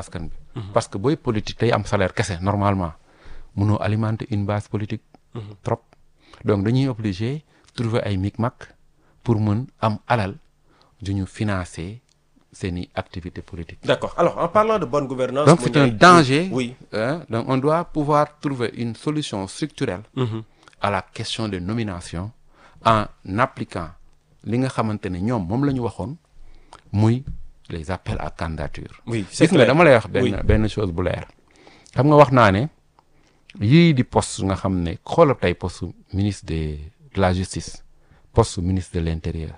askan bi parce que booy politique tey am salaire kese normalement mënoo alimenter une base politique trop donc dañuy obligé trouver ay micmac pour mën am alal ju ñu financer seeni activité politique D'accord. Alors, en parlant de bonne gouvernance... donc c'est un Mouniaï- danger Oui. hein, donc on doit pouvoir trouver une solution structurelle Mhm. à la question de nomination en appliquant li nga xamante ne ñoom moom la ñu waxoon muy les appels à candidature Oui, c'est gis nga clair. dama lay wax benn Oui. benn chose bu leer xam nga wax naa ne yii di poste nga xam ne xoolal tey poste ministre de de la justice poste ministre de l'intérieur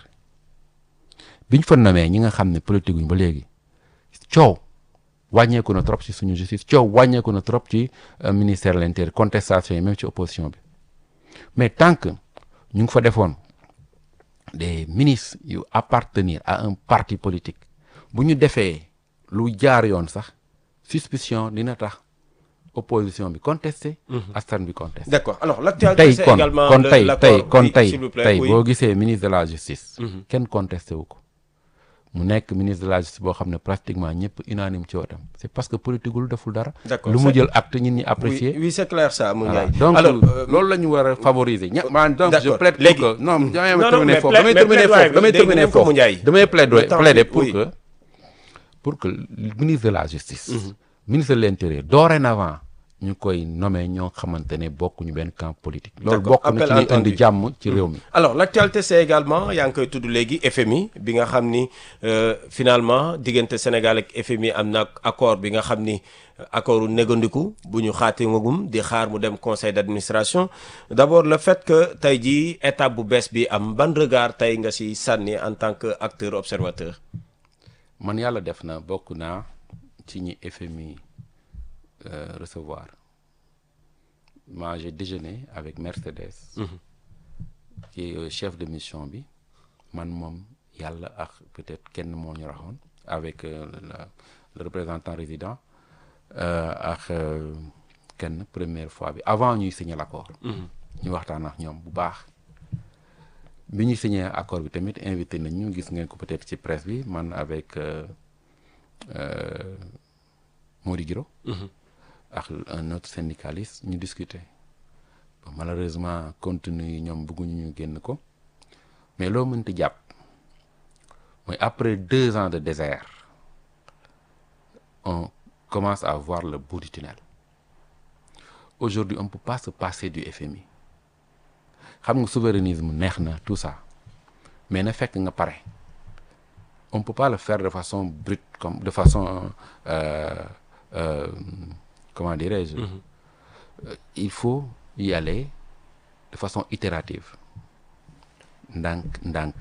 biñ fa namee ñi nga xam ne politique guñ ba léegi coow wàññeeku na trop ci suñu justice coow wàññeeku na trop ci euh, ministère de l'intérieur contestation yi même ci opposition bi mais tant que ñu ngi fa defoon des ministres yu appartenir à un parti politique bu ñu defee lu jaar yoon sax suspicion dina tax opposition bi contesté askan bi contesté D'accord. Alors, l'actualité, tey c'est kon également kon le- tey l'accord- tey kon oui, tey s'il vous plaît, tey oui. boo gisee ministre de la justice kenn contesté wu ko mu nekk ministre de la justice boo xam ne pratiquement ñëpp unanime ci wotam c'est parce que politique lu deful dara D'accord, lu mu c'est- jël acte ñit ñi Oui, apprécier oui, c'est clair ça, voilà Mouniaï. donc Alors, euh, loolu la ñu war a favoriser ña man donc je d'accord. plaide pour Léegi- que non damay non, non, terminer mais foofu plaide- damay mais terminer plaidoyer foofu bi damay dégg terminer ngeen ko foofu Mouniaï. damay plaider Le temps plaider file, pour oui. que pour que le ministre de la justice ministre de l'intérieur dorénavant ñu koy nommer ñoo xamante ne bokkuñu benn camp politique loolu D'accord. bokk na Appel ci liy entendu. indi jàmm ci réew mi alors l'actualité c'est également yaa ngi koy tudd léegi FMI bi nga xam ni euh, finalement diggante Sénégal ak FMI am na accord bi nga xam ni euh, accordu négandiku bu ñu xaatimagum di xaar mu dem conseil d'administration d'abord le fait que tey jii étape bu bees bi am ban regard tey nga ci sànni en tant que acteur observateur man yàlla def na bokk naa ci ñi FMI euh, recevoir moi j'ai déjeuné avec Mercedes qui est chef de mission bi man moom yàlla ak peut-être kenn moo ñu raxoon avec euh, la- le représentant résident euh, ak euh, kenn première fois bi avant ñuy signer l'accord ñu waxtaan ak ñoom bu baax bi ñu signé accord bi tamit invité nañ ñu gis ngeen ko peut-être ci presse bi man avec euh, euh, Mody Guiro ak un autre syndicaliste ñu discuter bon, malheureusement contenu yi ñoom bëgguñu ñu génn ko mais loo mënti jàpp mooy après deux ans de désert on commence à voir le bout du tunnel aujourd'hui on ne peut pas se passer du FMI xam nga souverainisme neex na tout ça mais na fekk nga pare on peut pas le faire de façon brute comme de façon euh, euh, comment dirais-je Euh, il faut y aller de façon itérative ndànk ndànk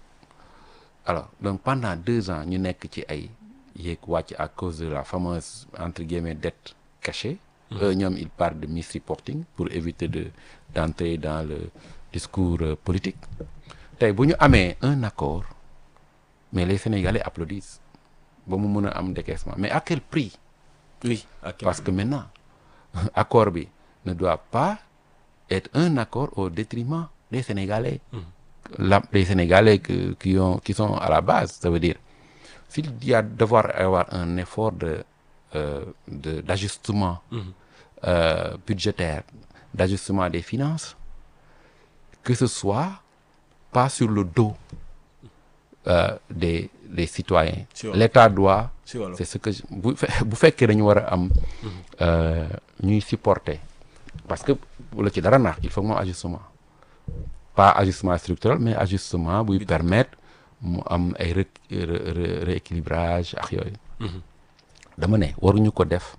alors donc pendant deux ans ñu nekk ci ay yéeg wàcc à cause de la fameuse entre guillemets dette cachée eux ñoom ils parlent de misreporting pour éviter de d'entrer dans le discours euh, politique tey bu ñu amee un accord mais les Sénégalais applaudissent ba mu mën a am décaissement mais à quel prix oui ok parce que maintenant accord bi ne doit pas être un accord au détriment des Sénégalais la des Sénégalais que- qui ont qui sont à la base ça veut dire s'il y a devoir avoir un effort de euh, de d'ajustement euh, budgétaire d'ajustement des finances que ce soit pas sur le dos euh, des des citoyens Si wolof. l'État doit si wolof. c'est ce que je- bu fe- bu fekkee dañu war a am euh, ñuy supporter parce que bu la ci dara naax il faut que mu am ajustement pas ajustement structurel mais ajustement buy permettre mu am ay ré ré- ré- rééquilibrage ak yooyu dama ne waruñu ko def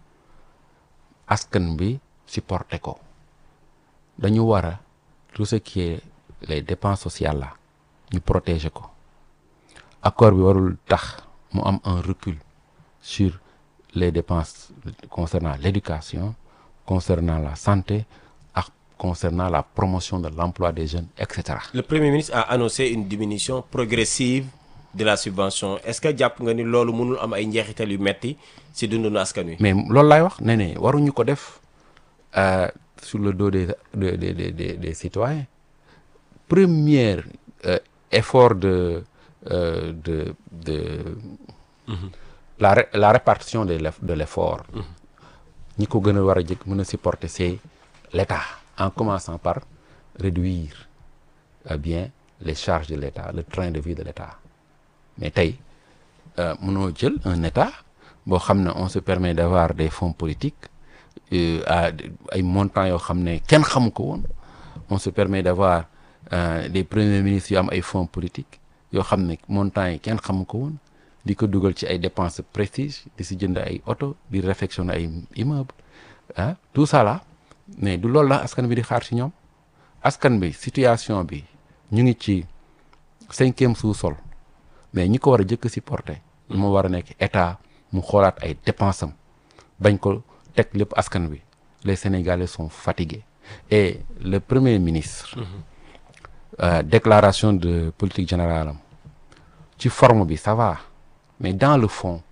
askan bi supporter ko dañu war a tout ce qui est les dépenses sociales là ñu protéger ko accord bi warul tax mu am un recul sur les dépenses concernant l'éducation concernant la santé ak concernant la promotion de l'emploi des jeunes et cetera le premier ministre a annoncé une diminution progressive de la subvention est-ce que jàpp nga ni loolu mënul am ay njeexital yu metti ci dundunu askan wi mais loolu laay wax ne ne waruñu ko def euh, sur le dos des des des des, des, des citoyens premier euh, effort de euh, de de la ré- la répartition de l'eff- de l'effort ñi ko gën a war a jëkk mën a supporter c'est l'État en commençant par réduire euh, bien les charges de l'État le train de vie de l'État mais tey euh, mënoo jël un État boo xam ne on se permet d'avoir des fonds politiques euh, à ay montants yoo xam ne kenn xamu ko woon on se permet d'avoir euh, des premiers ministres yu am ay fonds politiques yoo xam ne montants yi kenn xamu ko woon di ko dugal ci ay dépenses de prestige di si jënd ay oto di réfectionner ay immeubles ah tout ça là mais du loolu la askan bi di xaar ci ñoom askan bi situation bi ñu ngi ci cinquième sous-sol mais ñi ko war a jëkk supporter moo war a nekk état mu xoolaat ay dépenses am bañ ko teg lépp askan bi les Sénégalais sont fatigués et le premier ministre euh, déclaration de politique générale am ci forme bi ça va mais dans le fond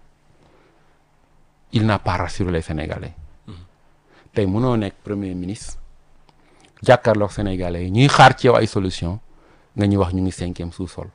il n'a pas rassuré les Sénégalais tey mënoo nekk premier ministre jàkkaarloog Sénégalais yi ñuy xaar ci yow ay solution nga ñuy wax ñu ngi cinquième sous-sol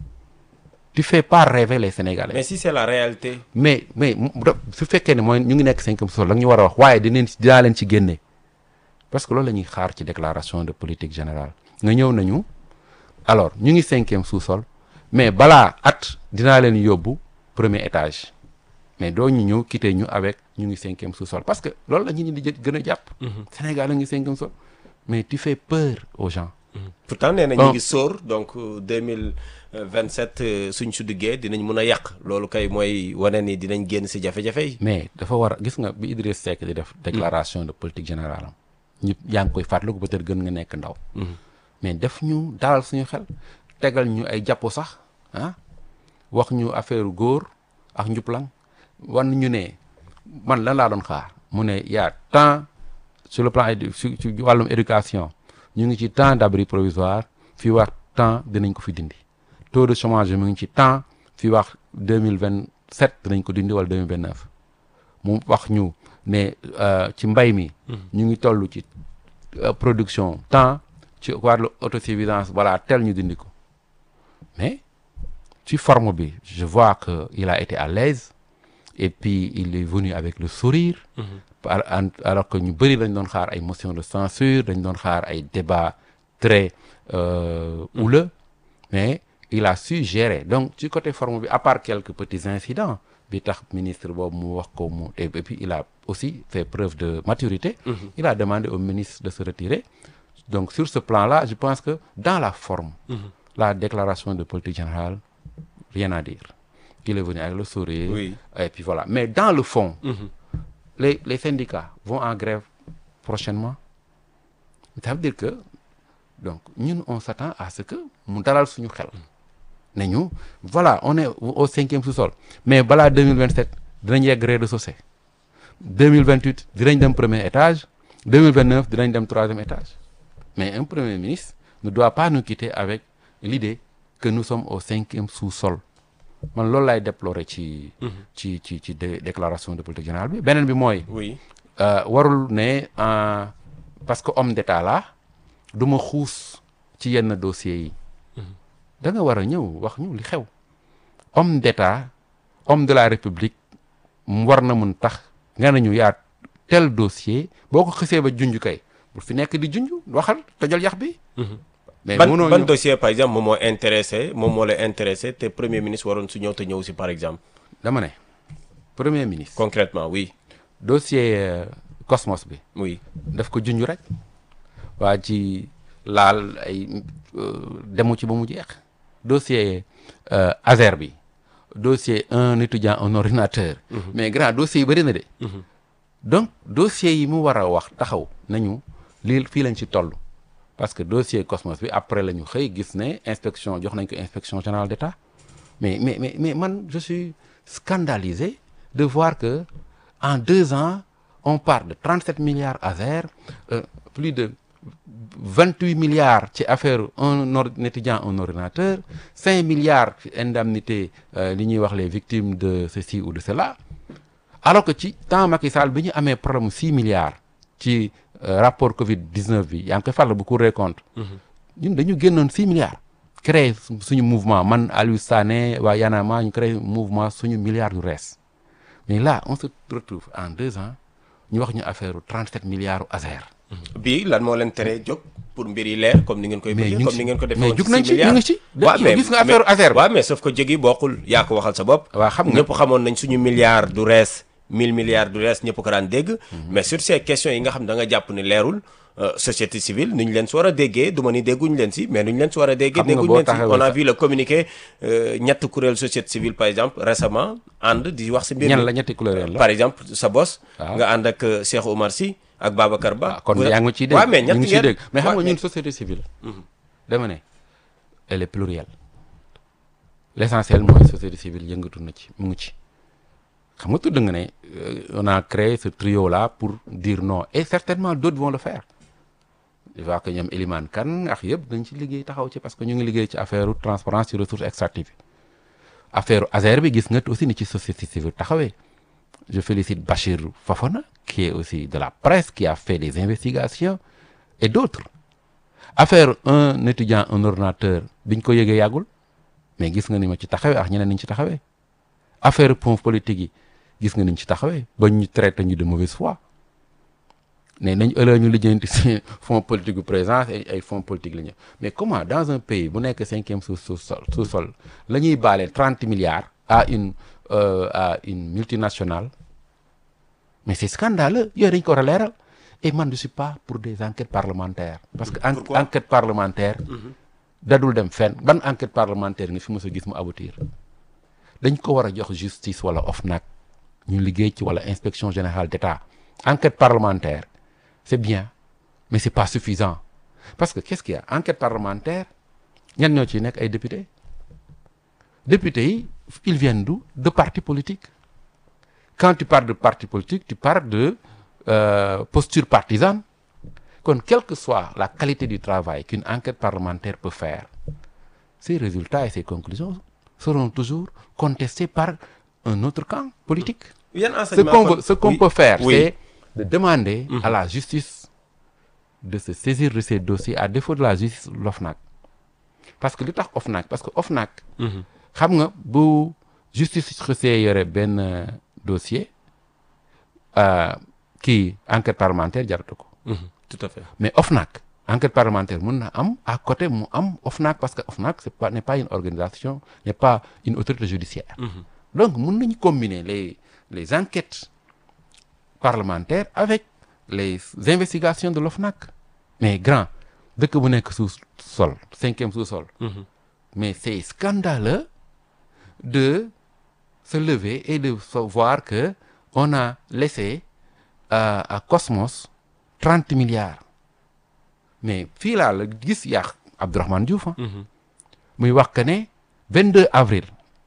tu fais pas rêver les Sénégalais mais si c'est la réalité mais mais mu- da- su fekkee ne mooy ñu ngi nekk cinquième sous-sol la ñu war a wax waaye dinañ ci dinaa leen ci génne parce que loolu la ñuy xaar ci déclaration de politique générale nga ñëw nañu alors ñu ngi cinquième sous-sol mais balaa at dinaa leen yóbbu premier étage mais doo ñu ñëw quitter ñu avec ñu ngi cinquième sous-sol parce que loolu la ñu ñi di jë- gën a jàpp Sénégal la ngi cinquième sous-sol mais tu fais peur aux gens pourtant nee na Bon. ñu ngi sóor donc deux mille vingt sept suñ su duggee dinañ mun a yàq loolu kay mooy wane ni dinañ génn si jafe-jafe yi. mais dafa war a gis nga bi Idriss Seck di def déclaration de politique générale am ñëpp yaa ngi koy fàttaliku peut-être gën nga nekk ndaw mais def ñu dalal suñu xel tegal ñu ay jàppo sax ah wax ñu affaire góor ak njuplang wan ñu ne man lan laa doon xaar mu ne yaa tant sur le plan édu su ci wàllum éducation ñu ngi ci temps d'abri provisoire fii wax temps dinañ ko fi dindi taux de chômage mu ngi ci temps fii wax deux mille vingt sept dinañ ko dindi wala deux mille vingt neuf mu wax ñu ne euh, ci mbay mi. ñu ngi toll ci euh, production temps ci wàllu autosuffisance voilà tel ñu dindi ko mais ci forme bi je vois que il a été à l'aise et puis il est venu avec le sourire. par en- alors que ñu bëri dañ doon xaar ay motion de censure dañ doon xaar ay débats très euh, houleux mais il a su gérer donc ci côté forme bi à part quelques petits incidents bi tax ministre boobu mu wax ko mu et puis il a aussi fait preuve de maturité il a demandé au ministre de se retirer donc sur ce plan-là je pense que dans la forme la déclaration de politique générale rien à dire qu'il est venu avec le sourire Oui. et puis voilà mais dans le fond les les syndicats vont en grève prochainement ça veut dire que donc ñun on s'attend à ce que mu dalal suñu xel ne ñu voilà on est au cinquième sous-sol mais balaa 2027 dinañ yegg rez-de-chaussée 2028 dinañ dem premier étage 2029 dinañ dem troisième étage mais un premier ministre ne doit pas nous quitter avec l'idée que nous sommes au cinquième sous-sol man loolu laay déplorer ci ci ci ci dé- déclaration de politique générale bi beneen bi mooy oui euh, warul ne euh, parce que homme d'état la du ma xuus ci yenn dossiers yi da nga war a ñëw wax ñu li xew homme d'état homme de la république mu war na mun tax nga nañu yaa tel dossier boo ko xësee ba junj kay bu fi nekk di junj waxal tojal yax bi mais ban mënoo ban ñëw- dossier par exemple moom moo intéressé moom moo la intéressé te premier ministre waroon su ñëw te ñëw si par exemple dama ne premier ministre concrètement oui dossier euh, Cosmos bi oui daf ko junj rek waa ci laal ay euh, demu ci ba mu jeex dossier euh, Azer bi dossier un étudiant un ordinateur mais grand dossier yi bëri na de donc dossier yi mu war a wax taxaw nañu lii fii lañ ci toll parce que dossier Cosmos bi après la ñu xëy gis ne inspection jox nañ ko inspection générale d'État mais mais mais mais man je suis scandalisé de voir que en deux ans on part de 37 milliards Azer euh, plus de 28 milliards ci affaire un or- un étudiant un ordinateur 5 milliards ci indemnité euh, li ñuy wax les victimes de ceci ou de cela alors que ci temps Macky Sall bi ñu amee problème mu 6 milliards ci euh, rapport Covid 19 bi yaa ngi koy fàttali bu Cour des comptes. ñun dañu génnoon 6 milliards. créé su- suñu mouvement man Aliou Sané waa Yanama ñu créé mouvement suñu milliards yu rees mais là on se retrouve en deux ans ñu wax ñu affaire u 37 milliards u Azer bii lan moo leen teree jóg pour mbir yi leer comme ni ngeen koy Mais bëggee ñu ngi comme si- ni ngeen ko defee mais woon jug ci nañ six ci, ñu milliards. ngi ci. waaw Yow mais gis nga affaire mais- Azer bi. waaw mais sauf que jóg yi bokkul yaa ko waxal sa bopp waaw xam nga ñëpp xamoon nañ suñu milliards du rees mille milliards du rees ñëpp ko daan dégg mais sur ces questions yi nga xam da nga jàpp ni leerul euh, société civile ni ñu leen si war a déggee du ma ni dégguñu leen si mais nu ñu leen si war a déggee Xam nga dégguñu boo leen si taxawee on a sa- vu le communiqué euh, ñett kuréel société civile par exemple récemment ànd di wax si mbir ñan mi. la ñetti couleur la par exemple sa boss Waaw. nga ànd ak euh, Cheikh Oumar Sy ak Babacar Ba ah kon Vous- yaa ngi ciy dégg waaw mais ñu ñett ngi ciy ngeen- dégg mais xam waaw, nga ñun société civile dama ne elle est plurielle l' essentiel mooy société civile yëngatu na ci mu ngi ci xam nga tudd nga ne euh, on a créé ce trio là pour dire non et certainement d' autres vont le faire je vois que ñoom Elimane Kane ak yëpp dañ ci liggéey taxaw ci parce que ñu ngi liggéey ci affaire transparence ci ressources extractives affaire Azer bi gis nga aussi ni ci société civile taxawee je félicite Bachir Fofana qui est aussi de la presse qui a fait des investigations et d'autres affaire un étudiant un ordinateur biñ ko yëgee yàggul mais gis nga ni ma ci taxawee ak ñeneen niñ ci taxawee affaire pont politique yi gis nga niñ ci taxawee ba ñu traité ñu de mauvaise foi ne nañ ëllëg ñu lijjanti si fonds politique bu présence ay ay fonds politique la ñu mais comment dans un pays bu nekk cinquième sous sous sol sous sol la ñuy baale trente milliards à une euh, à une multinationale mais c'est scandaleux yooyu dañ ko war a leeral et man je suis pas pour des enquêtes parlementaires parce que en- Pourquoi enquête parlementaire dadul dem fenn ban enquête parlementaire nga fi mës a gis mu aboutir dañ ko war a jox justice wala OFNAC ñu liggéey ci wala inspection générale d'État enquête parlementaire c'est bien mais c'est pas suffisant parce que qu'est-ce qu'il y a enquête parlementaire ñan ñoo ciy nekk ay députés députés yi ils viennent d'où de partis politiques quand tu parles de parti politique tu parles de euh, posture partisane kon quelle que soit la qualité du travail qu'une enquête parlementaire peut faire ces résultats et ces conclusions seront toujours contestés par un autre camp politique yan ce enseignement qu'on kon- veut- ce qu'on oui, peut faire oui. c'est de demander à la justice de se saisir de ces dossiers à défaut de la justice l'OFNAC parce que li tax OFNAC parce que OFNAC xam nga bu justice xësee yore benn euh, dossier euh, kii enquête parlementaire jaratu ko Mhm, tout à fait mais OFNAC enquête parlementaire mun na am à côté mu am OFNAC parce que OFNAC c'est pas n'est pas une organisation n'est pas une autorité judiciaire donc mun nañu combiner les les enquêtes parlementaires avec les investigations de l'OFNAC mais grand dëkk bu nekk sous sol cinquième sous-sol mais c'est scandaleux de se lever et de se voir que on a laissé à, à Cosmos 30 milliards mais fii laa la gis yàq Abdourahmane Diouf ah muy wax que ne 22 avril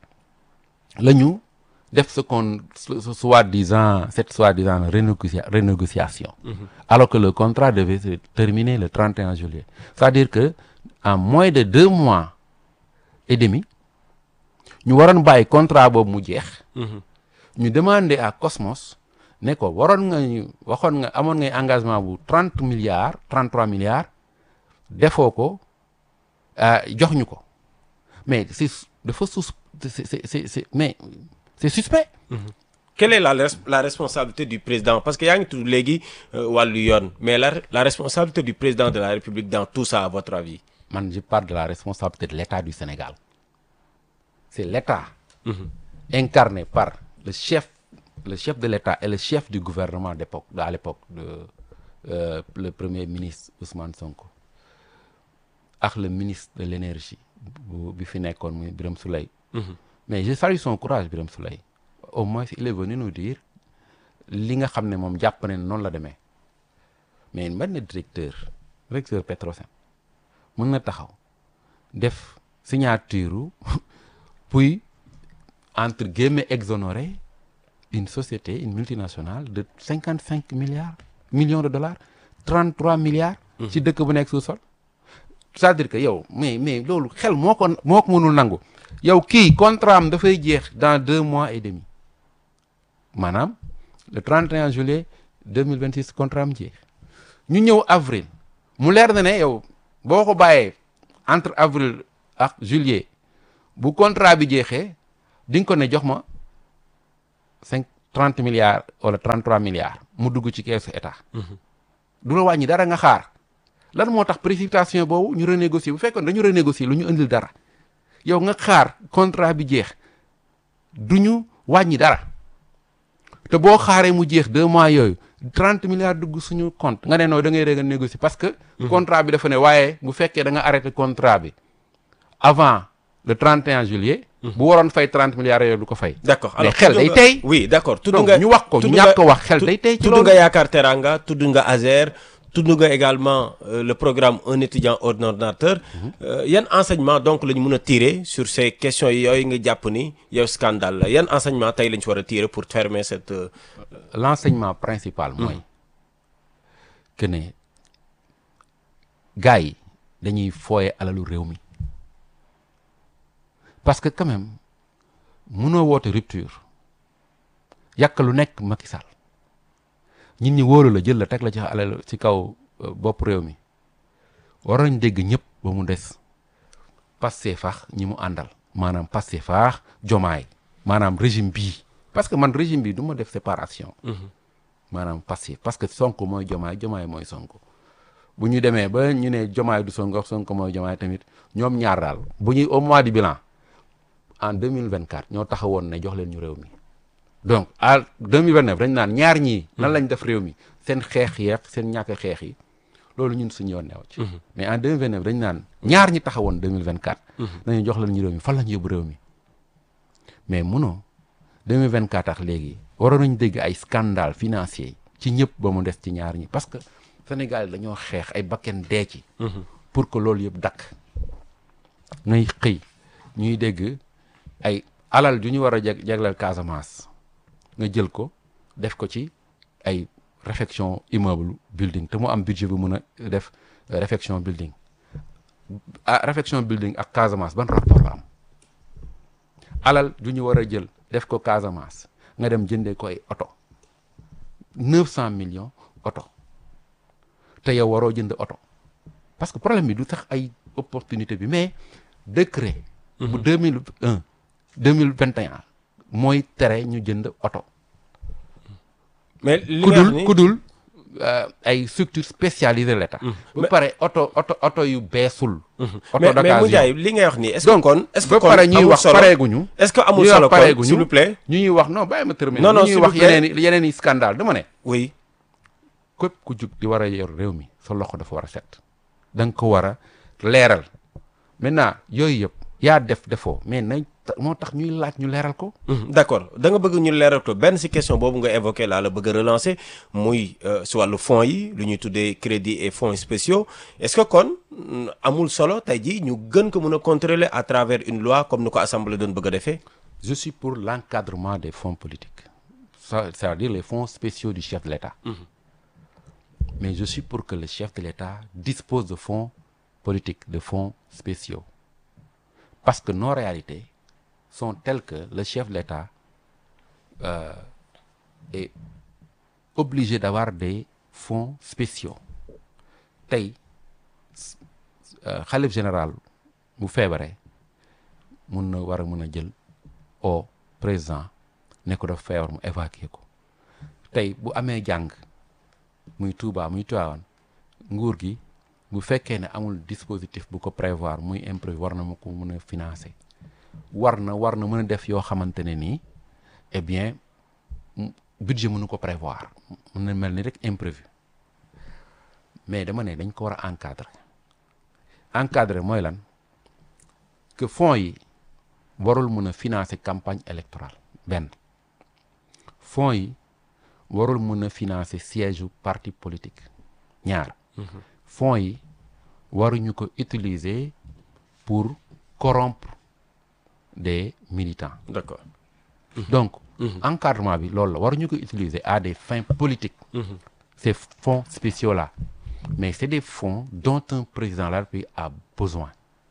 la ñu def ce qu'on ce- ce soi-disant cette soi-disant renégocia- renégociation alors que le contrat devait se terminer le 31 juillet c'est-à-dire que en moins de deux mois et demi ñu waroon bàyyi contrat boobu mu jeex ñu demander à Cosmos ne ko waroon nga ñu waxoon nga amoon ngay engagement bu trente milliards trente trois milliards defoo ko ah, jox ñu ko mais c'est dafa sus c'est c'est c'est c'est- mais c'est suspect quelle est la res- la responsabilité du président parce que yaa ngi tudd léegi euh, wàllu yoon mais la la responsabilité du président de la République dans tout ça à votre avis man je parle de la responsabilité de l'État du Sénégal c'est l'État incarné par le chef le chef de l'État et le chef du gouvernement d'époque à l'époque de euh, le premier ministre Ousmane Sonko ak le ministre de l'énergie bu bi fi nekkoon muy Birame Souleye mais je salue son courage Birame Souleye au moins il est venu nous dire li nga xam ne moom jàpp ne noonu la demee mais man na directeur directeur Petrosen mën na taxaw def signature puis entre guillemets exonérer une société une multinationale de cinquante cinq milliards millions de dollars trente trois milliards ci dëkk bu nekk sous-sol c'est-à-dire que yow mais mais loolu xel moo ko moo ko mënul nangu yow kii contrat am dafay jeex dans deux mois et demi maanaam le 31 juillet 2026 contrat am jeex ñu ñëw avril mu leer na ne yow boo ko bàyyee entre avril ak juillet bu contrat bi jeexee di nga ko ne jox ma cinq trente milliards wala trente trois milliards mu dugg ci keesu état du la wàññi dara nga xaar lan moo tax précipitation boobu ñu renégocier bu fekkoon dañu renégocier lu ñu indil dara yow nga xaar contrat bi jeex du ñu wàññi dara te boo xaaree mu jeex deux mois yooyu trente milliards dugg suñu compte nga ne nooy da ngay rég a négocier parce que contrat bi dafa ne waaye bu fekkee da nga arrêté contrat bi avant le 31 juillet bu waroon fay trente milliards yooyu du ko fay d'accord mais xel day tey oui d'accord tudd donc nga ñu wax ko tudd ñu nga- ñàkk ko wax xel day tey ci tudd loolu nga yaakaar teranga tudd nga Azer tudd nga également euh, le programme un étudiant un ordinateur Euh, yan enseignement donc la ñu mën a tirer sur ces questions yooyu nga jàpp ni yow scandale la yan enseignement tey la ñu ci war a tirer pour fermer cette euh, l'enseignement principal mooy que ne gars yi dañuy fooye alalu réew mi parce que quand même mënoo woote rupture yàq lu nekk Macky Sall nit ñi wóolu la jël la teg la ci alal ci kaw euh, bopp réew mi war nañ dégg ñëpp ba mu des Pastef faax ñi mu àndal maanaam Pastef faax jomaay maanaam régime bii parce que man régime bi du ma def séparation maanaam Pastef parce que Sonko mooy jomaay jomaay mooy Sonko bu ñu demee ba ñu ne jomaay du Sonko Sonko mooy jomaay tamit ñoom ñaar daal bu ñuy au mois du bilan en 2024 ñoo taxawoon ne jox leen ñu réew mi donc à 2029 dañ naan ñaar ñii nan lañ def réew mi seen xeex yeex seen ñàkk xeex yi loolu ñun suñu yoon neew ci mais en 2029 dañ naan ñaar ñi taxawoon 2024 nañu jox leen ñu réew mi fan la ñu yóbbu réew mi mais munoo 2024 ak léegi waroon nañ dégg ay scandale financier ci ñëpp ba mu des ci ñaar ñi parce que Sénégal dañoo xeex ay bakken dee ci pour que loolu yëpp dakk ngay xëy ñuy dégg ay alal ju ñu war a jeg jegleel Casamance nga jël ko def ko ci ay réfection immeuble building te mu am budget bu mën a def euh, réfection building ah réfection building ak Casamance ban rapport la am alal ju ñu war a jël def ko Casamance nga dem jëndee ko ay oto neuf cent millions oto te yow waroo jënd oto parce que problème bi du sax ay opportunité bi mais décret bu deux mille un deux mille vingt et un mooy tere ñu jënd oto mais li ku nga wax dul ni ku dul euh, ay structure spécialisée l'état ba pare oto oto oto yu beesul oto mais mais mu d'occasion jaay li ngay wax ni est-ce que donc kon est-ce que ba kon pare ñuy amul wax solo pareeguñu est-ce que amul ñuy wax solo kon pareeguñu s'il vous plaît ñu ñuy wax non bàyyi ma terminer Non, non, ñu ñuy s'il wax vous plaît. yeneen i yeneen i scandale dama ne oui képp ku jug di war a yor réew mi sa loxo dafa war a set da nga ko war a leeral maintenant yooyu yëpp yaa def defoo mais nañ ta- moo tax ñuy laaj ñu leeral ko Mhm, d'accord da nga bëgg ñu leeral ko benn ci question boobu nga évoqué laa la bëgg a relancer muy euh, si wàllu fonds yi lu ñuy tuddee crédit et fonds spéciaux est-ce que kon mm, amul solo tey jii ñu gën ko mën a contrôler à travers une loi comme ni ko assemblée doon bëgg a defee je suis pour l'encadrement des fonds politiques ça c'est-à-dire les fonds spéciaux du chef de l'État mais je suis pour que le chef de l'État dispose de fonds politiques de fonds spéciaux parce que nos réalités sont telles que le chef de l'État euh, est obligé d'avoir des fonds spéciaux tey s- euh, xalif général bu feebaree mun na war a mën a jël au président ne ko daf feebar mu évacuer ko tey bu amee jàng muy Touba muy Tivaouane nguur gi bu fekkee ne amul dispositif bu ko prévoir muy imprévu war na ma ko mën a financer war na war na mën a def yoo xamante ne nii eh bien m- budget mënu ko prévoir mën na mel ni rek imprévu mais dama ne dañ ko war a encadrer encadrer mooy lan que fonds yi warul mën a financer campagne électorale benn fonds yi warul mën a financer siège u parti politique ñaar fonds yi waruñu ko utiliser pour corrompre des militants d'accord donc encadrement bi loolu la waruñu ko utiliser à des fins politiques ces fonds spéciaux là mais c'est des fonds dont un président de la République a besoin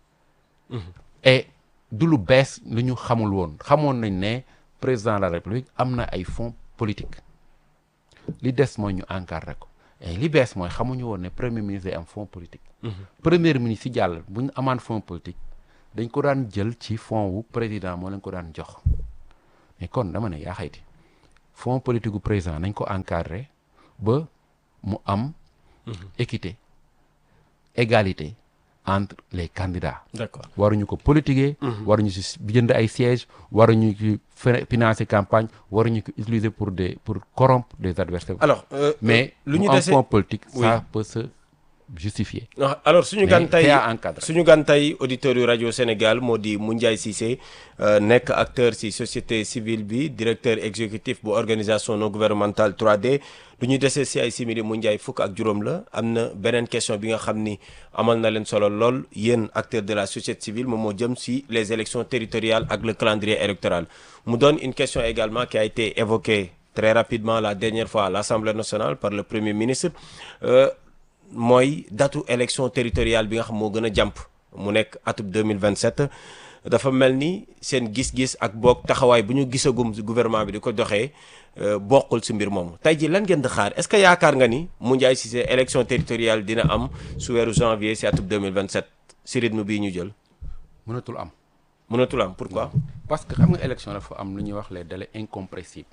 et du lu bees lu ñu xamul woon xamoon nañ ne président de la République am na ay fonds politiques li des mooy ñu encadrer ko et li bees mooy xamuñu woon ne premier ministre day am fonds politique premier ministre si jàll bu ñu amaan fonds politique dañ ko daan jël ci fonds wu président moo leen ko daan jox mais kon dama ne yaa xayti fonds politique gu président nañ ko encadrer ba mu am équité égalité entre les candidats d'accord waruñu ko politiquer waruñu si jënd ay sièges waruñu ci fi- financer campagne waruñu ko utiliser pour des pour corrompre des adversaires alors euh, mais lu ñu mu am dese fonds politique Oui. ça peut se justifier Ah, alors suñu Mais gan tey c'est à encadrer. suñu gan tey auditeurs yu rajo Sénégal moo di Moundiaye Cissé euh, nekk acteur ci société civile bi directeur exécutif bu organisation non gouvernementale 3D lu ñu desee ci ay simili Moundiaye fukk ak juróom la am na beneen question bi nga xam ni amal na leen solo lool yéen acteurs de la société civile moom moo jëm ci les élections territoriales ak le calendrier électoral mu doon une question également qui a été évoquée très rapidement la dernière fois à l'Assemblée nationale par le Premier ministre Euh, mooy datu élection territoriale bi nga xam moo gën a jàmp mu nekk atub 2027 dafa mel ni seen gis-gis ak boog taxawaay bu ñu gisagum si gouvernement bi di ko doxee euh, bokkul si mbir moomu tey ji lan ngeen di xaar est-ce que yaakaar nga ni Moundiaye Cissé élection territoriale dina am su weeru janvier si atub 2027 si rythme bii ñu jël mënatul am mënatul am pourquoi parce que xam nga élection dafa am lu ñuy wax les délais incompressibles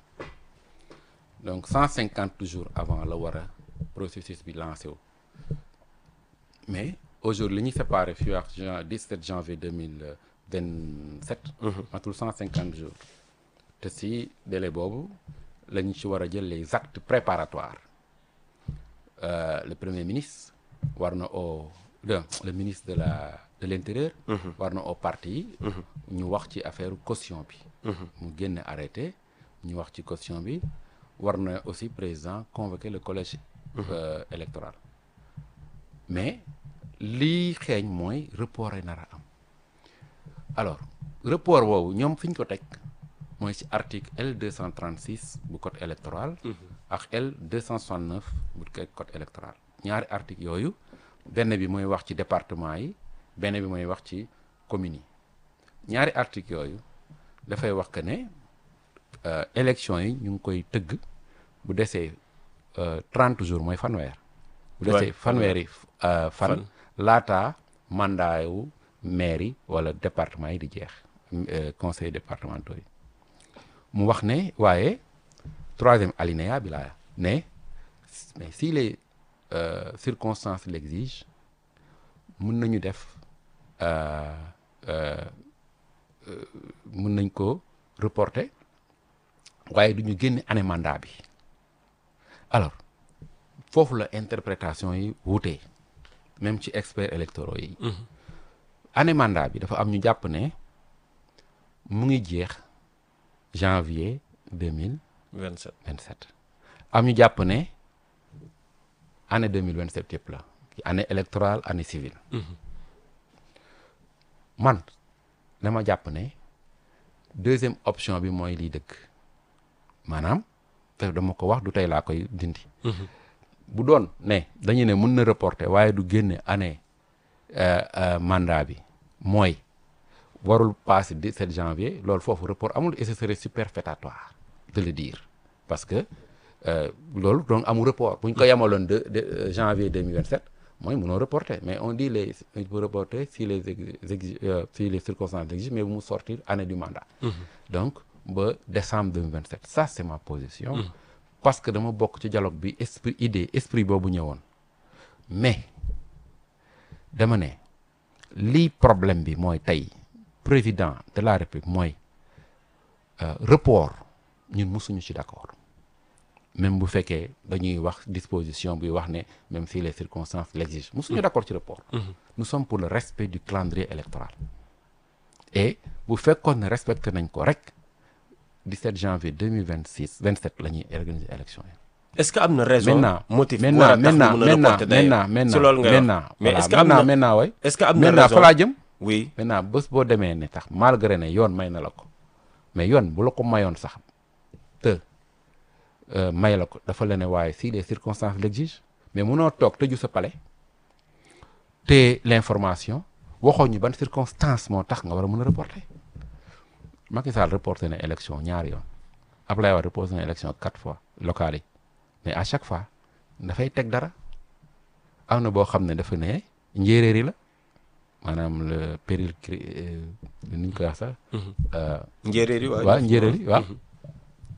donc 150 jours avant la war a processus bi lancé wu mais aujourd'hui li ñuy séparé fii ak jan 17 janvier 2027 matul 150 jours te si délai boobu la ñu ci war a jël les actes préparatoires Euh, le premier ministre war na au le, le ministre de la de l'intérieur war na au parti yi ñu wax ci affaire caution bi mu génne arrêté ñu wax ci caution bi war na aussi président convoquer le collège euh, électoral mais lii xeeñ mooy report ay nar a am alors report boobu ñoom fi ñu ko teg mooy ci article L 236 bu code électoral ak L 269 bu code électoral ñaari article yooyu benn bi mooy wax ci département yi benn bi mooy wax ci communes yi ñaari article yooyu dafay wax que ne euh, élection yi ñu ngi koy tëgg bu desee euh, 30 jours mooy fanweer bu desee Ouais, fanweeri euh, fan Fan. laata mandat wu maire yi wala département yi di jeex euh, conseil départementaux yi mu wax ne waaye troisième alinéa bi laa ne mais si les euh, circonstances l'exigent mën nañu def euh, euh, euh, mën nañ ko reporter waaye du ñu génne année mandat bi alors foofu la interprétation yi wutee même ci experts électoraux yi année mandat bi dafa am ñu jàpp ne mu ngi jeex janvier 2027 27 am ñu jàpp ne année 2027 yëpp la année électorale année civile man dama jàpp ne deuxième option bi mooy liy dëgg maanaam te dama ko wax du tey laa koy dindi bu doon ne dañu ne mën na reporter waaye du génne année euh, euh, mandat bi mooy warul passer 17 janvier loolu foofu report amul et ce serait superfétatoire de le dire parce que euh, loolu donc amul report bu ñu ko yemaloon de, de euh, janvier 2027 mooy mënoo reporter mais on dit les il peut reporter si les ex- exi- euh, si les circonstances l'exigent mais bu mu sortir année du mandat donc ba décembre 2027 ça c'est ma position parce que dama bokk ci dialogue bi esprit idée esprit boobu ñëwoon mais dama ne lii problème bi mooy tey président de la république mooy euh, report ñun mosuñu ci d'accord même bu fekkee dañuy wax disposition buy wax ne même si les circonstances l'exigent mosuñu d'accord ci report nous sommes pour le respect du calendrier électoral et bu fekkoon ne respecté nañ ko rek 17 janvier 2026 27 la ñuy organiser élection yi est-ce que am na raison maintenant motif bu maintenant war a tax maintenant ñu mën a maintenant reporter d'ailleurs maintenant maintenant si loolu nga wax maintenant mais voilà, est-ce que am na maintenant maintenant way est-ce que am na maintenant raison fa laa jëm oui maintenant bés boo demee ne tax malgré ne yoon may na la ko mais yoon bu la ko mayoon sax te euh, may la ko dafa la ne waaye si les circonstances l'exigent mais munoo toog tëju sa palais te l'information waxoo ñu ban circonstance moo tax nga war a mën a reporter Macky Sall reporté na élection ñaari yoon Abdoulaye Wade reporté na élection quatre fois locales yi mais à chaque fois dafay teg dara am na boo xam ne dafa ne njéeréeri la maanaam le péril cri ni ñu koy wax sax. njéeréer yi waaw waaw njéeréer yi waaw.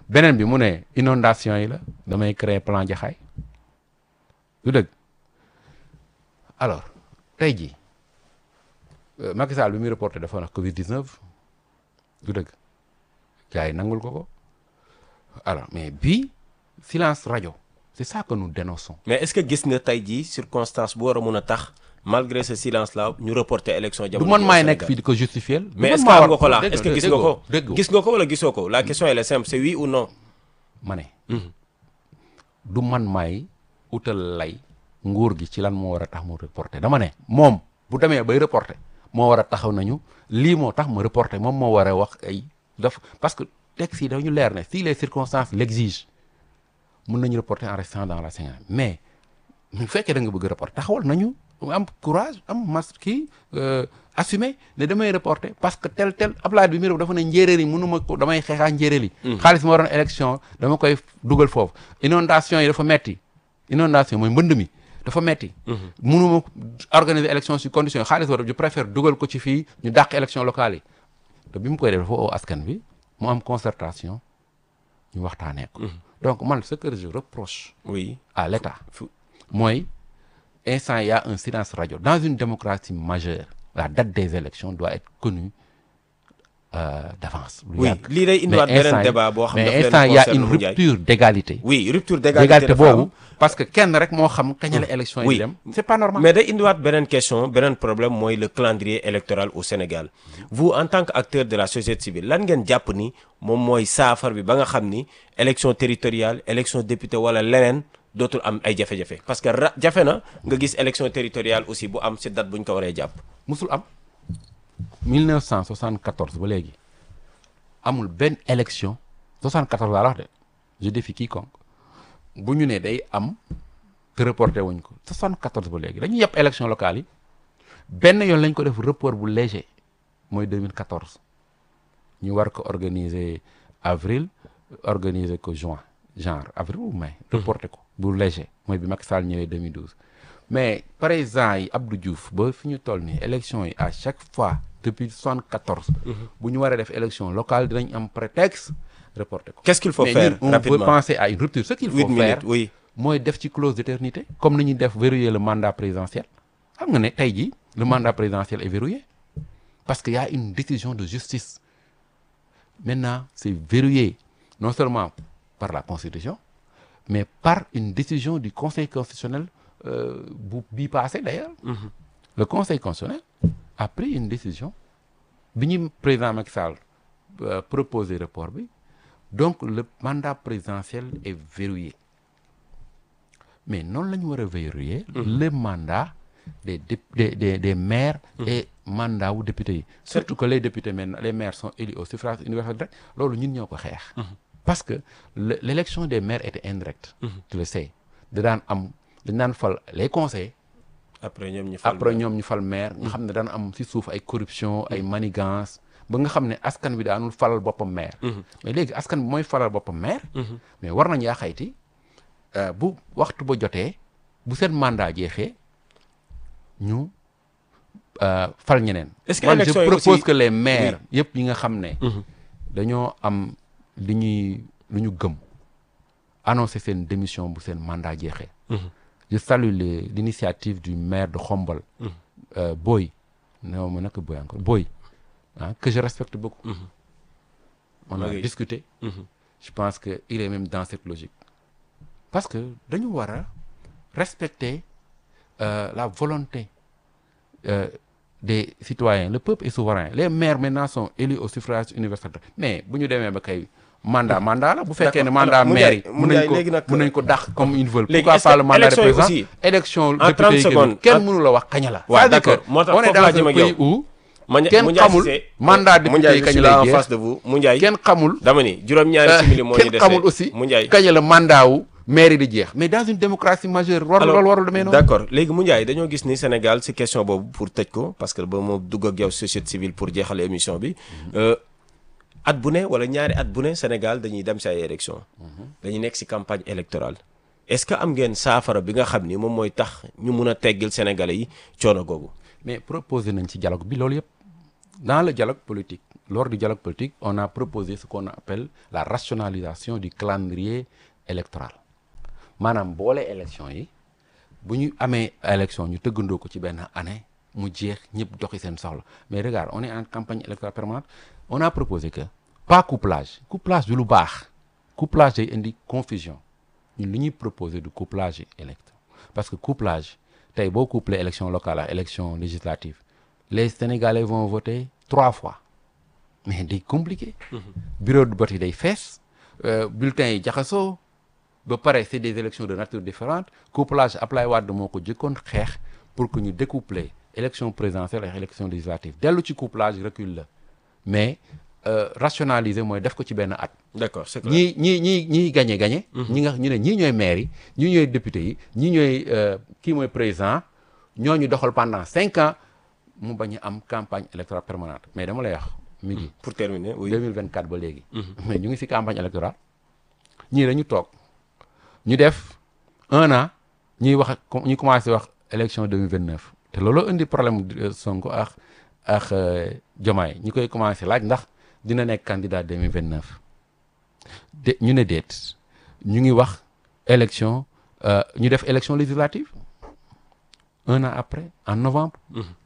beneen bi mu ne inondation yi la damay créer plan jaxaay du dëgg alors tey jii euh, Macky Sall bi muy reporté dafa wax Covid 19 du dëgg gars yi nangul ko ko alors mais bii silence rajo c'est ça que nous dénonçons. mais est-ce que gis nga tey jii circonstance bu war a mun a tax malgré ce silence là ñu reporter élection du jamono man ji au maay Sénégal. nekk fii di ko justifier. du mais man est-ce que maa am war- nga ko là dégg est-ce que nga, gis nga ko dégg nga. gis nga ko wala gisoo ko la question elle est simple c'est oui ou non ma ne du man maay utal lay nguur gi ci lan moo war a tax mu reporter dama ne moom bu demee bay reporter moo war a taxaw nañu lii moo tax mu reporter moom moo war a wax ay daf parce que texte yi dañu leer ne si les circonstances l'exigent mun nañu reporter en restant dans la Sénégal mais bu fekkee da nga bëgg reporter taxawal nañu am courage am mas kii euh, assumer ne damay reporter parce que tel tel Ablaye bi mi dafa ne njéeréer yi mënuma ko damay xeexaa njéeréer yi xaalis ma waroon élection dama koy dugal foofu inondation yi dafa metti inondation mooy mbënd mi dafa metti mënuma organiser élection si condition yi xaalis war je préfère dugal ko ci fii ñu dàq élection locale yi te bi mu koy def dafa oo askan bi mu am concertation ñu waxtaanee ko donc man ce que je reproche oui à l'État Fu- mooy instant il y a un silence radio dans une démocratie majeure la date des élections doit être connue euh, d'avance lu oui yàgg. lii day indiwaat Mais instant beneen yi- débat boo xam mais daf leen instant il y a concerne une mu Ndiaye. rupture d'égalité oui rupture d'égalité d'égalité dafa am. boobu parce que kenn rek moo xam kañ la élection yi Oui. di dem c'est pas normal mais day indiwaat beneen question beneen problème mooy le calendrier électoral au Sénégal vous en tant que acteur de la société civile lan ngeen jàpp ni moom mooy saafar bi ba nga xam ni élection territoriale élection député wala leneen dootul am ay jafe-jafe parce que ra jafe na nga gis élection territoriale aussi bu am ci date bu ñu ko waree jàpp. musul am 1974 ba léegi amul benn élection 74 laa la wax de je défie quiconque bu ñu ne day am te reporté wuñ ko 74 ba léegi dañuy yàpp élection locale yi benn yoon lañ ko def report bu léger mooy 2014 ñu war ko organiser avril organiser ko juin genre avril ou mai reporté ko bu léger mooy bi Macky Sall ñëwee 2012 mais président yi Abdou Diouf ba fi ñu toll nii élection yi à chaque fois depuis 74 bu ñu waree def élection locale dinañ am prétexte reporté ko Qu'est-ce qu'il faut mais faire ñun, on rapidement peut penser à une rupture ce qu'il huit faut faire minutes oui. mooy def ci clause d'éternité comme ni ñuy def verrouiller le mandat présidentiel xam nga ne tey jii le mandat présidentiel est verrouillé parce qu'il y a une décision de justice maintenant c'est verrouillé non seulement par la constitution mais par une décision du conseil constitutionnel euh, bu bii passé d'ailleurs le conseil constitutionnel a pris une décision bi ñu président Macky Sall euh, proposé report bi donc le mandat présidentiel est verrouillé mais noonu la ñu war a verrouiller le mandat des dép- des des des maires et mandat wu députés yi surtout que les députés maintenant les maires sont élus au suffrage universel direct loolu ñun ñoo ko xeex parce que le- l'élection des maires était indirecte tu le sais da daan am dañ daan fal les conseils après ñoom ñu fal après ñoom ñu fal maire nga xam ne daan am ci suuf ay corruption ay manigance ba nga xam ne askan bi daanul falal boppam maire mais léegi askan bi mooy falal boppam maire mais war nañ yaa xayti euh, bu waxtu ba jotee bu seen mandat jeexee ñu euh, fal ñeneen Est-ce que Man, je élection yi propose aussi- que les maires yëpp yi nga xam ne dañoo am li ñuy lu ñu gëm annoncer seen démission bu seen mandat jeexee je salue les- l'initiative du maire de Khombol euh, Boy non ma naka Boy encore Boy ah que je respecte beaucoup on a Ok. discuté je pense que il est même dans cette logique parce que dañu war a respecter euh, la volonté euh, des citoyens le peuple est souverain les maires maintenant sont élus au suffrage universel mais bu ñu demee ba kay mandat mandat la bu fekkee ne D'accord. mandat Alors, maire yi Moundiaye- mun nañ Moundiaye, ko léegi nag- mun nañ ko dàq comme ils veulent Léegi, pourquoi est-ce pas que le mandat de élection yi président aussi- élection En député 30 yi génn secondes, kenn en- mënu la wax kañ la waaw c'est-à-dire d'accord que moo tax on est foofu dans laa un jëm ak pays yow. où Moundiaye- kenn Moundiaye xamul Cissé, mandat député Moundiaye, yi je kañ suis lay là en jeex. face de vous Moundiaye kenn xamul dama ni juróom-ñaari euh, simili moo ñu kenn dese xamul aussi Moundiaye kañ la mandat wu maire yi di jeex mais dans une démocratie majeure war alors loolu warul demee noonu d'accord léegi Moundiaye dañoo gis ni Sénégal ci question boobu pour tëj ko parce que ba ma dugg ak yow société civile pour jeexal émission bi euh, at bu ne wala ñaari at bu ne Sénégal dañuy dem ci ay élections dañuy nekk ci campagne électorale est-ce que am ngeen saafara bi nga xam ni moom mooy tax ñu mun a teggil Sénégalais yi coono googu mais proposé nañ ci dialogue bi loolu yëpp dans le dialogue politique lors du dialogue politique on a proposé ce qu'on appelle la rationalisation du calendrier électoral maanaam boole élection yi bu ñu amee élection ñu tëggandoo ko ci benn année mu jeex ñëpp doxi seen soxla mais regarde on est en campagne électorale permanente on a proposé que pas couplage couplage du lu baax couplage day indi confusion ñun li ñuy proposé du couplage yi élection parce que couplage tey boo couplé élection locale ak élection législative les sénégalais vont voter trois fois mais day compliqué bureau de vote yi day fees bulletins yi jaxasoo ba pare c'est des élections de nature différente couplage Ablaye Wade moo ko jëkkoon xeex pour que ñu découpler élection présidentielle ak élection législative dellu ci couplage recul la mais euh, rationaliser mooy def ko ci benn at d'accord c'est clair. ñii ñii ñii ñii gagné gagné ñi nga ñu ne ñii ñooy maire yi ñii ñooy député yi ñii ñooy euh, kii mooy président ñooñu doxal pendant cinq ans mu bañ a am campagne électorale permanente mais dama lay wax mi ngi pour terminer oui 2024 ba léegi mais ñu ngi ci campagne électorale ñii dañu toog ñu def un an ñuy wax ñu commencé wax élection 2029 te loolu indi problème euh, Sonko ak ak euh, Diomaye ñi koy commencé laaj ndax dina nekk candidat 2029 de ñu ne déet ñu ngi wax élection euh, ñu def élection législative un an après en novembre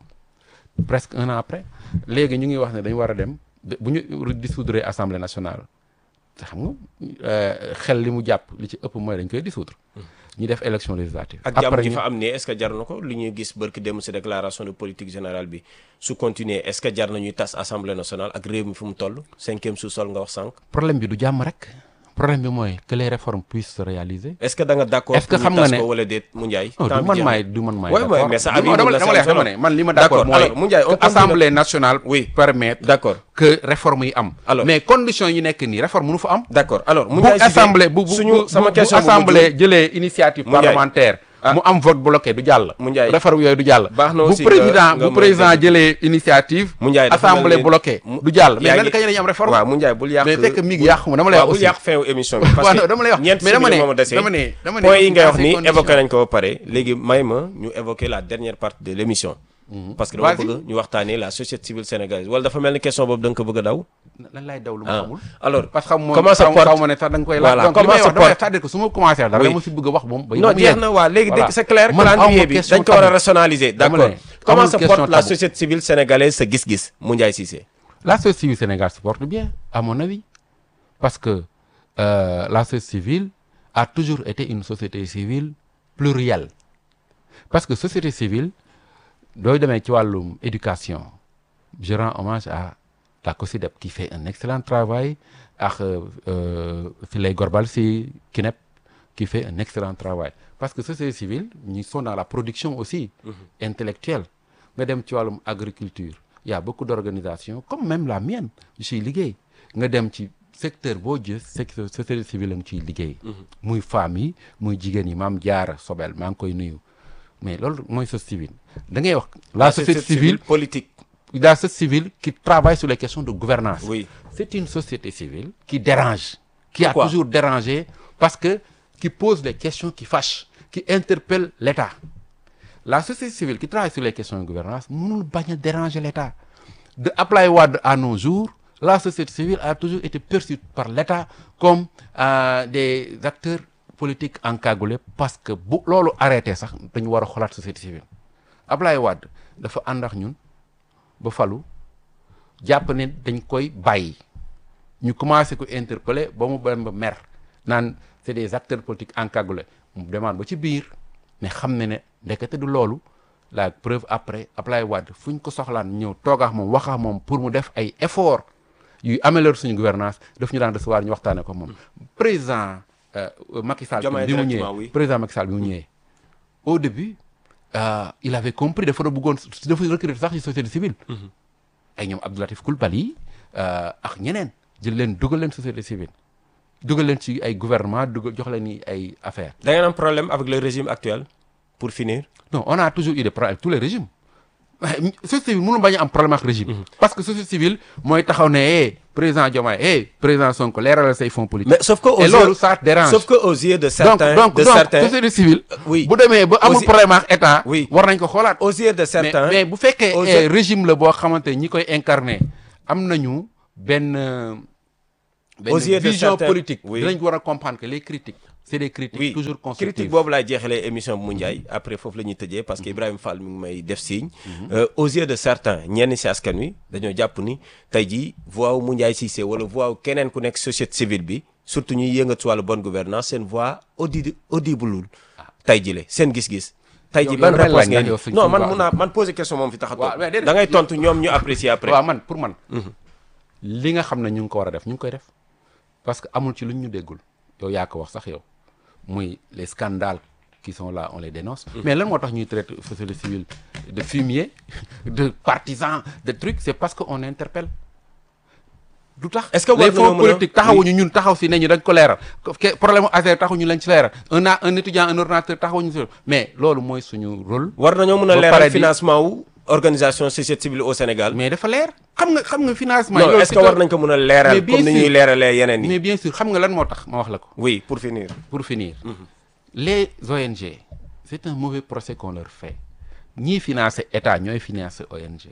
presque un an après léegi ñu ngi wax ne dañu war a dem de- bu ñu dissoudre assemblée nationale te xam nga euh, xel li mu jàpp li ci ëpp mooy dañ koy dissoudre ñu def élection législative ak jàmm ji ñu- fa am nii est-ce que jar na ko li ñuy gis barki dem ci déclaration de politique générale bi su continuer est-ce que jar na ñuy tas assemblée nationale ak réew mi fu mu toll cinquième sous-sol nga wax sànq problème bi du jàmm rek problème bi mooy que les réformes puissent se réaliser est-ce que da nga d'accord Est-ce que pour ñu xam nga tas ne- ko wala déet mu Ndiaye non temps du bi man jeex maay na. du man maay Ouais, d'accord ouais, mais ça Du- avis non, dama la dama lay seen dama solo. ne man li ma D'accord, d'accord mooy alors, Moundiaye, on que continue. assemblée nationale Oui. permettre d'accord que réforme yi am Alors. mais conditions yi nekk nii réforme mënu fa am d'accord alors mu bu Ndiaye Cissé, assemblée bu bu suñu bu- sama bu question bu assemblée jëlee initiative Mu Ndiaye. parlementaire mu am vote bloqué du jàll Mu Ndiaye. réforme yooyu du jàll Baax na bu aussi nga- président nga bu mën a président dégg. jëlee initiative Mu Ndiaye dafa assemblée mel ni- bloqué mu- du jàll mais yaa nan ngi- kañ la ñu am réforme waaw mu Ndiaye bul yàq mais fekk mi ngi yàqu ma dama lay wax waaw bul aussi yàq fin émission bi parce waaw que non, dama lay wax ñeent mais dama simili ne moo ma desee dama ne dama ne point yi ngay wax dans ces ni conditions. évoqué nañ ko ba pare léegi may ma ñu évoquer la dernière partie de l'émission parce que dama Vas-y. bëgg ñu waxtaanee la société civile sénégalaise wala dafa mel ni question boobu da nga ko bëgg a daw lan lay daw lu ma ah xamul alors parce que xam moom comment se xaw porte xaw ma ne sax da nga koy Voilà, laaj donc li comment may se wax dama porte c'est-à-dire que su ma commencé dara Oui. dama si bëgg a wax moom ba non ba mu jeex yegg. na waa léegi Voilà. dégg c'est clair Man calendrier amuma bi question dañ ko war a tabou. rationaliser Dama d'accord ne, comment amul se question porte la tabou. société civile sénégalaise sa gis-gis Moundiaye Cissé La société civile Sénégal se porte bien, à mon avis, parce que euh, la société civile a toujours été une société civile plurielle. Parce que société civile, dooy demee ci wàllum éducation je rends hommage à la COSYDEP qui fait un excellent travail ak euh, Filay Gorbal si KINEP qui fait un excellent travail parce que société civile ñi sont dans la production aussi intellectuelle nga dem ci wàllum agriculture il y a beaucoup d'organisations comme même la mienne je suis liggéey nga dem ci secteur boo gis secteur société civile la nga ciy liggéey muy femmes yi muy jigéen yi maam jaara Sobel maa ngi koy nuyu mais loolu mooy société civile da ngay wax la société civile politique la société civile qui travaille sur les questions de gouvernance oui c'est une société civile qui dérange qui Pourquoi a toujours dérangé parce que qui pose des questions qui fâchent qui interpellent l'État la société civile qui travaille sur les questions de gouvernance mënul bañ a déranger l'État de Ablaye Wade à nos jours la société civile a toujours été perçue par l'État comme euh, des acteurs politiques encagoulés parce que bu loolu arrêté sax dañu war a xoolaat société civile Ablaye Wade dafa ànd ak ñun ba falu jàpp ne dañ koy bàyyi ñu commencé ko interpeller ba mu dem ba mer naan c'est des acteurs politiques encagoulés mu demande ba ci biir mais xam ne ne ndekete du loolu la preuve après Ablaye Wade fu ñu ko soxlaan ñëw toog ak moom wax ak moom pour mu def ay efforts yuy améliorer suñu gouvernance daf ñu daan recevoir ñu waxtaanee ko moom président euh, Macky Sall Diomaye bi mu directement, ñëwee oui. président Macky Sall bi mu ñëwee au début euh, il avait compris dafa doon bëggoon dafa recruter sax ci société civile ay ñoom Abdoulatif Coulibaly euh, ak ñeneen jël leen dugal leen société civile dugal leen ci ay gouvernement dugal jox leen ni ay affaires da ngeen am problème avec le régime actuel pour finir non on a toujours eu des problèmes avec tous les régimes waaye société civile mënu bañ a am problème ak régime parce que société civile mooy taxaw ne eh président Diomaye eh président Sonko leeralal say fonds politiques mais sauf que aux et yeux loolu ça te dérange sauf que aux yeux de donc certains donc de donc certains société civile oui. bu demee ba amul Aussi- problème ak état Oui. war nañ ko xoolaat aux yeux de mais certains mais bu fekkee aux eh, yeux- régime la boo xamante ñi koy incarné am nañu benn benn Aux yeux de vision certains, politique oui. dinañ war a comprendre que les critiques c'est des critiques oui toujours constructives critique boobu laay jeexalee émission bu mu Ndiaye après foofu la ñuy tëjee parce que Ibrahima Fall mi ngi may def signe. Euh, aux yeux de certains ñenn si askan wi dañoo jàpp ni tey jii voix wu mu Ndiaye Cissé wala voix wu keneen ku nekk société civile bi surtout ñuy yëngatu wàllu bonne gouvernance seen voix audi audible tey jii la seen gis-gis. tey Yow- jii yow ban damay réponse laaj ngeen ndax yow suñ- non suñ man voix mun naa man poser question moom fi tax a waaw mais toog déedéet. da ngay tontu ñoom ñu apprécier après. waaw man pour man li nga xam ne ñu ngi ko war a def ñu ngi koy def parce que amul ci lu ñu déggul yow yaa ko wax sax yow muy les scandales qui sont là on les dénonce mais lan moo tax ñuy traiter société civile de fumier de partisans de trucs c'est parce que on interpelle du tax Est-ce que war les nañoo fonds mën a- politiques taxawuñu ñun taxaw si ne ñu dañ ko leeral que problème mu ASER taxawuñu lañ ci leeral un a un étudiant un ordinateur taxawuñu si mais loolu mooy suñu rôle war nañoo mën a ba leeral pare di- financement wu organisation société civile au Sénégal. mais dafa leer xam nga xam nga financement non loolu est-ce c'est que war un- nañ ko mën a leeral Mais bien comme ni ñuy sûr. leeralee yeneen yi. mais bien sûr xam nga lan moo tax ma wax la ko oui pour finir. pour finir les ONG c'est un mauvais procès qu'on leur fait ñii financer état ñooy financer ONG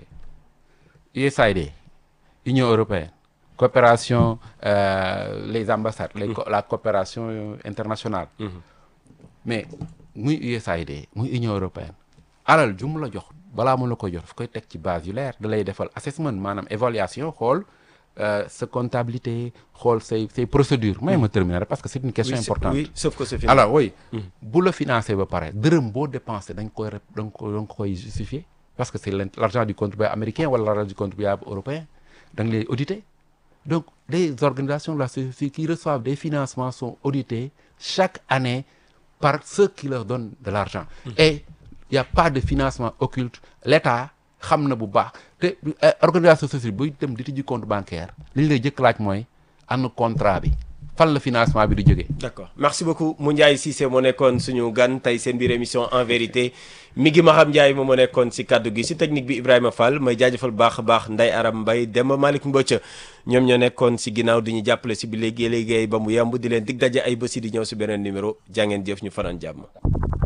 USAID Union européenne coopération euh, les ambassades les co- la coopération euh, internationale mais muy USAID muy Union européenne alal ju mu la jox balaa mu la ko jox daf koy teg ci base yu leer da lay defal assessment maanaam évaluation xool euh, sa comptabilité xool say say procédures may ma terminer rek parce que c'est une question oui, c'est- importante oui sauf que c'est fini. alors oui bu la financé ba pare dërëm boo dépensé dañ koy rep- dañ ko dañ ko koy justifier parce que c'est l'in- l'argent du contribuable américain wala l'argent du contribuable européen da nga lay auditer donc les organisations de la société civile qui reçoivent des financements sont auditées chaque année par ceux qui leur donnent de l'argent et il y a pas de financement occulte l'État xam na bu baax te euh, organisation sociale buy dem di tijji compte bancaire li ñu lay jëkk laaj mooy ana contrat bi fan la financement bi di jógee d'accord merci beaucoup Moundiaye Cissé moo nekkoon suñu gan tey seen biir émission en vérité mi ngi Maham Ndiaye moom moo nekkoon si kaddu gi si technique bi Ibrahima Fall may jaajëfal baax a baax Ndeye Aram Mbaye Demba Malick Mbocca ñoom ñoo nekkoon si ginnaaw di ñu jàppale si bi léegi liggéey ba mu yemb di leen dig daje ay bési di ñëw si beneen numéro jàngeen jëf ñu fanaan jàmm